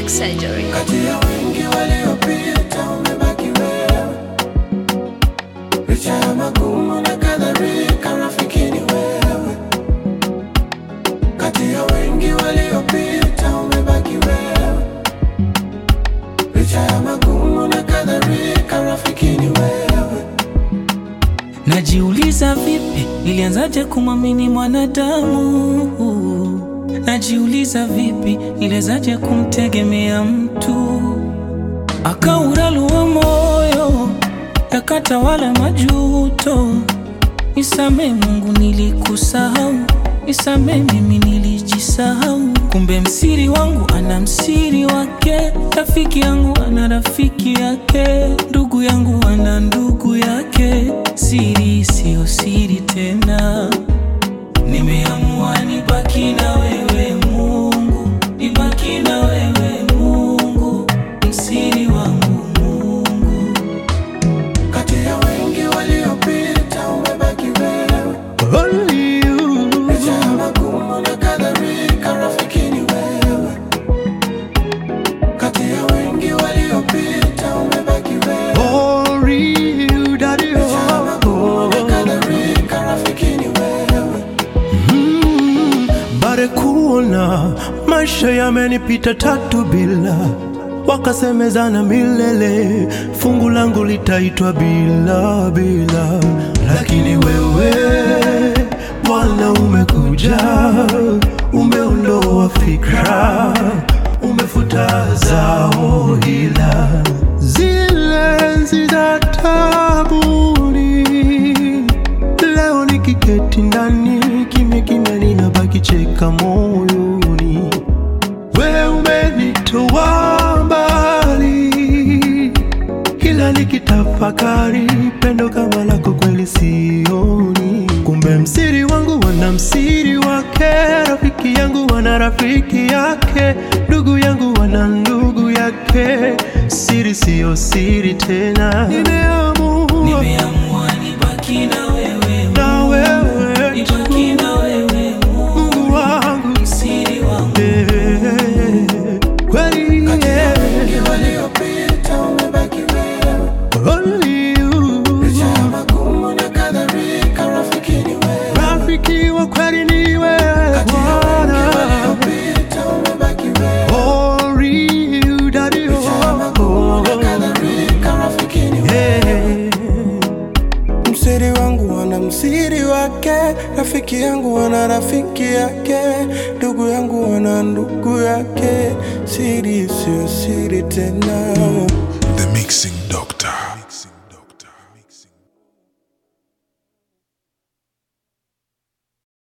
Plastic Surgery. Kati ya wengi waliopita umebaki wewe, licha ya magumu na kadhalika, rafiki ni wewe. Kati ya wengi waliopita umebaki wewe, licha ya magumu na kadhalika, rafiki ni wewe. Najiuliza vipi nilianzaje kumwamini mwanadamu? Najiuliza vipi nilianzaje kumtegemea mtu? Akauralua moyo yakatawala majuto. Nisame Mungu, nilikusahau. Nisame mimi, nilijisahau. Kumbe msiri wangu ana msiri wake, rafiki yangu ana rafiki yake, ndugu yangu ana ndugu yake. Siri siyo siri tena, nimeamua nibaki na wewe Mungu, nibaki na wewe Mungu, msiri wangu Mungu. Kati ya wengi waliopita umebaki wewe, Only you. licha ya magumu na kadhalika, rafiki ni wewe. Kati ya wengi waliopita umebaki wewe, Only you, daddy. licha ya magumu na Oh. kadhalika, rafiki ni wewe. Mm, bare kuona maisha yamenipita tatu bila wakasemezana milele, fungu langu litaitwa bila bila, lakini wewe Bwana umekuja, umeondoa fikra, umefuta zao hila zile enzi za tabuni Leo nikiketi ndani kimya kimya, ninabaki cheka moyoni. We umenitoa mbali, kila nikitafakari pendo kama lako kweli sioni. Kumbe msiri wangu wana msiri wake, rafiki yangu wana rafiki yake, ndugu yangu wana ndugu yake. Siri siyo siri tena, nimeamua Nimeamua nibaki na wewe na wewe tu. nibaki na wewe Mungu, Mungu wangu msiri wangu. eh, kweli Kati ya yeah. wengi waliopita umebaki wewe, Only you. licha ya magumu na kadhalika, rafiki ni wewe. Rafiki wa kweli ni wewe Kati ya wengi Bwana. waliopita umebaki wewe, Only you, daddy, licha ya magumu na oh. kadhalika, rafiki ni wewe. Eh. Msiri wangu wana msiri wake, rafiki yangu wana rafiki yake, ndugu yangu wana ndugu yake. Siri sio siri tena. The Mixing Doctor.